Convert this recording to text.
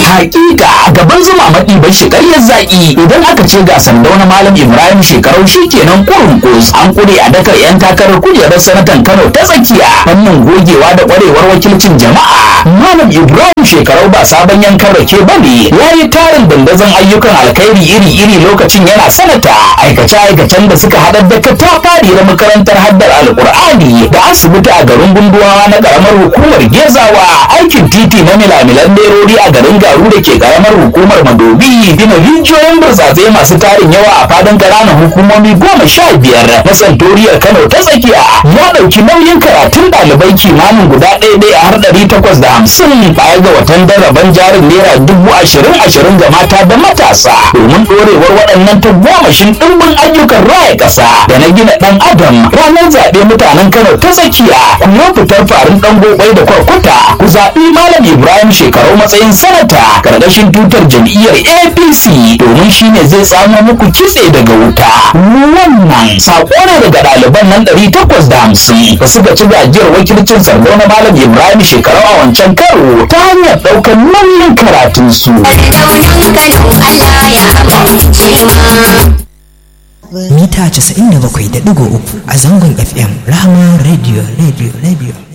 hakika gaban zuma maɗi bai shi ƙaryar zaƙi idan aka ce ga sandau na malam ibrahim shekarau shi kenan kurun kus an kure a dakar yan takarar kujerar sanatan kano ta tsakiya fannin gogewa da ƙwarewar wakilcin jama'a malam ibrahim shekarau ba sabon yankan rake ba ne ya yi tarin dandazon ayyukan alkhairi iri-iri lokacin yana sanata aikace-aikacen da suka haɗar da katafari na makarantar haddar alƙur'ani da asibiti a garin gunduwa na ƙaramar hukumar gezawa aikin titi na milamilan lerori a garin garu da ke ƙaramar hukumar madobi gina rijiyoyin burtsatse masu tarin yawa a fadin ƙananan hukumomi goma sha biyar na santoriyar kano ta tsakiya ya ɗauki nauyin karatun ɗalibai kimanin guda ɗaya ɗaya har ɗari takwas da hamsin baya ga watan daraban jarin naira dubu ashirin ashirin ga mata da matasa domin ɗorewar waɗannan tagomashin ɗimbin ayyukan raya ƙasa da na gina ɗan adam ranar zaɓe mutanen kano ta tsakiya ku yi fitar farin ɗan gobai da kwarkwata ku zaɓi malam ibrahim shekaru matsayin sanata ƙarƙashin tutar jam'iyyar apc domin shine zai samo muku kitse daga wuta wannan saƙo ne daga ɗaliban nan ɗari takwas da hamsin da suka ci gajiyar wakilcin sardo na malam ibrahim shekaru a wancan karo ta hanyar ɗaukar nauyin karatunsu. mita 97.3 a zangon fm rahama radio radio radio